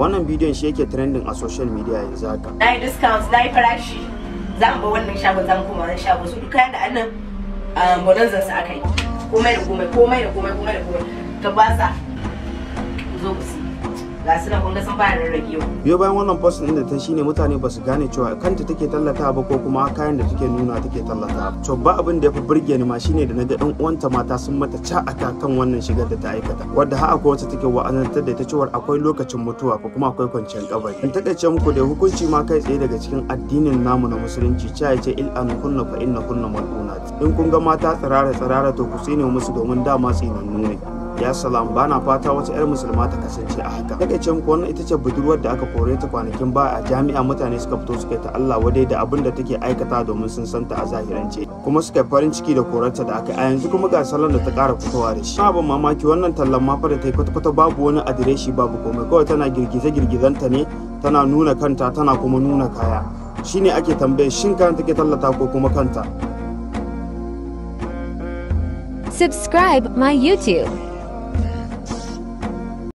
wannan bidiyon shi yake trending a social media yanzu haka na yi discount na yi farashi za mu ba wannan shagon za mu koma wannan shagon su duk kayan da annan bonanzan sa aka yi komai da komai komai da komai komai da komai ta baza ku zo ku si ga su nan kun ga sun fara rarrage yau biyo bayan wannan post din da ta shine mutane ba su gane cewa kanta take tallata ba ko kuma kayan da take nuna take tallata to ba abin da ya fi burge ni ma shine da naga ɗan uwanta mata sun mata ca aka kan wannan shigar da ta aikata wadda har akwai wacce take wa'azantar da ta cewa akwai lokacin mutuwa ko kuma akwai kwanciyar kabari in takaice muku da hukunci ma kai tsaye daga cikin addinin namu na musulunci cha ce il an kunna fa inna kunna mal'unat in kun ga mata tsirara tsirara to ku tsine musu domin dama tsinannu ne ya salam bana fata wata 'yar musulma ta kasance a haka daga ce muku wannan ita ce budurwar da aka kore ta kwanakin ba a jami'a mutane suka fito suka ta Allah wadai da abin da take aikata domin sun santa a zahirance kuma suka yi farin ciki da korarta da aka a yanzu kuma ga salon da ta kara fitowa da shi abin mamaki wannan tallan ma fa da ta yi kwata-kwata babu wani adireshi babu komai kawai tana girgize-girgizanta ne tana nuna kanta tana kuma nuna kaya shine ake tambaye shin kan take tallata ko kuma kanta Subscribe my YouTube.